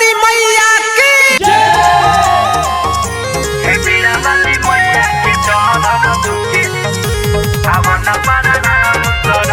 वाली मैया की हे बीड़ा वाली मैया के चरण दुखी पावन परनाम कर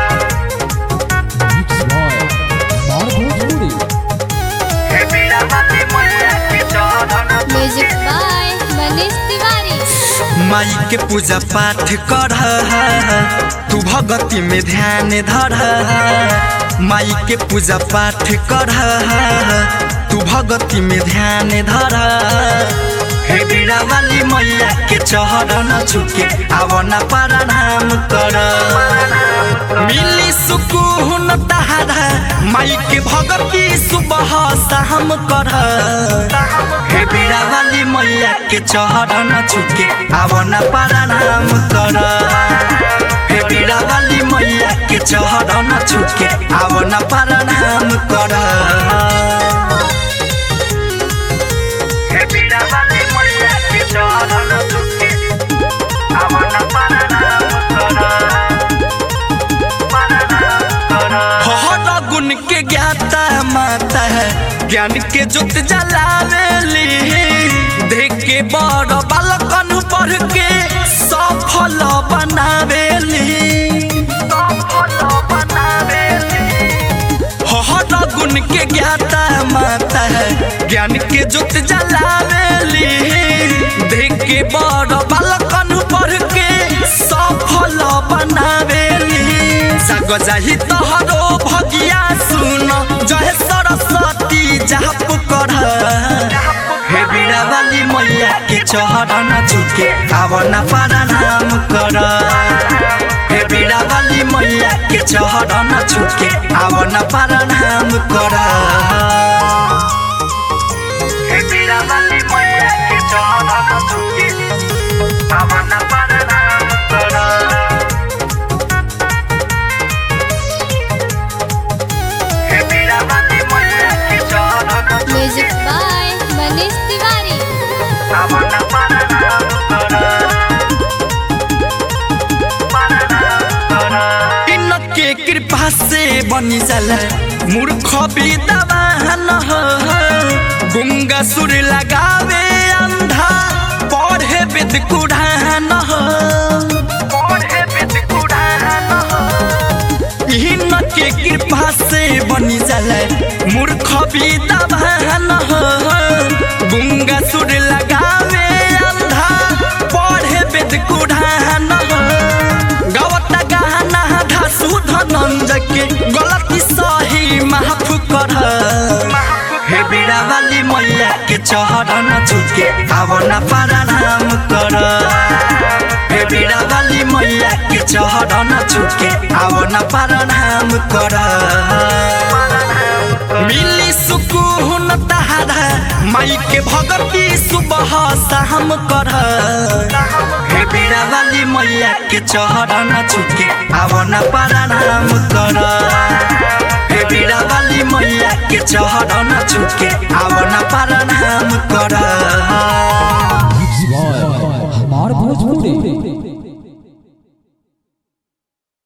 हे बीड़ा वाली मैया के चरण म्यूजिक बाय मनीष तिवारी माई के पूजा पाठ कर तू भगती में ध्यान धर माई के पूजा पाठ कर तू भगती में ध्यान धर हे बीड़ा वाली मैया के चरण छुके आवना प्रणाम कर मिली सुकून तहारा माई के भगती सुबह शाम कर हे बीड़ा वाली मैया के चरण छुके आवना प्रणाम कर हे बीड़ा वाली मैया के चरण छुके आवना प्रणाम कर हे बीड़ा वाली मैया के चरण दुखी पावन परनाम कर परनाम कर हर गुण के ज्ञाता माता है ज्ञान के जुत जलावेली देख के बड़ बालकन पढ़ के सफल बनावेली सफल बनावेली हर गुण के ज्ञाता माता है ज्ञान के जुत जलावेली देख के बड़ बालकन पढ़ के सफल बनावेली सग जाही तोहरो भगिया सुन जय सरस्वती जाप कर हे बीड़ा वाली मैया के चरण झुके आवना प्रणाम कर हे बीड़ा वाली मैया के चरण झुके आवना प्रणाम कर हे बीड़ा वाली मैया के चरण दुखी पावन परनाम कर हे बीड़ा वाली मैया के चरण म्यूजिक बाय मनीष तिवारी पावन परनाम कर परनाम कर इनके कृपा से बनी जाला मूर्ख विद्वान हो गुंगा सुर लगावे अंधा पढ़े वेद कुढ़ान हो पढ़े वेद कुरान इनके कृपा से बनी जाला मूर्ख विद्वान हो गुंगा सुर लगावे अंधा पढ़े वेद कुढ़ान हो गवता गाना धासु धनंज के गलती सही माफ कर हे बीड़ा वाली मैया के चरण झुके आवना प्रणाम कर हे बीड़ा वाली मैया के चरण झुके आवना प्रणाम कर मिली सुकून तहारा माई के भगती सुबह शाम कर हे बीड़ा वाली मैया के चरण झुके आवना प्रणाम कर हे बीड़ा वाली मैया के चरण झुके आवना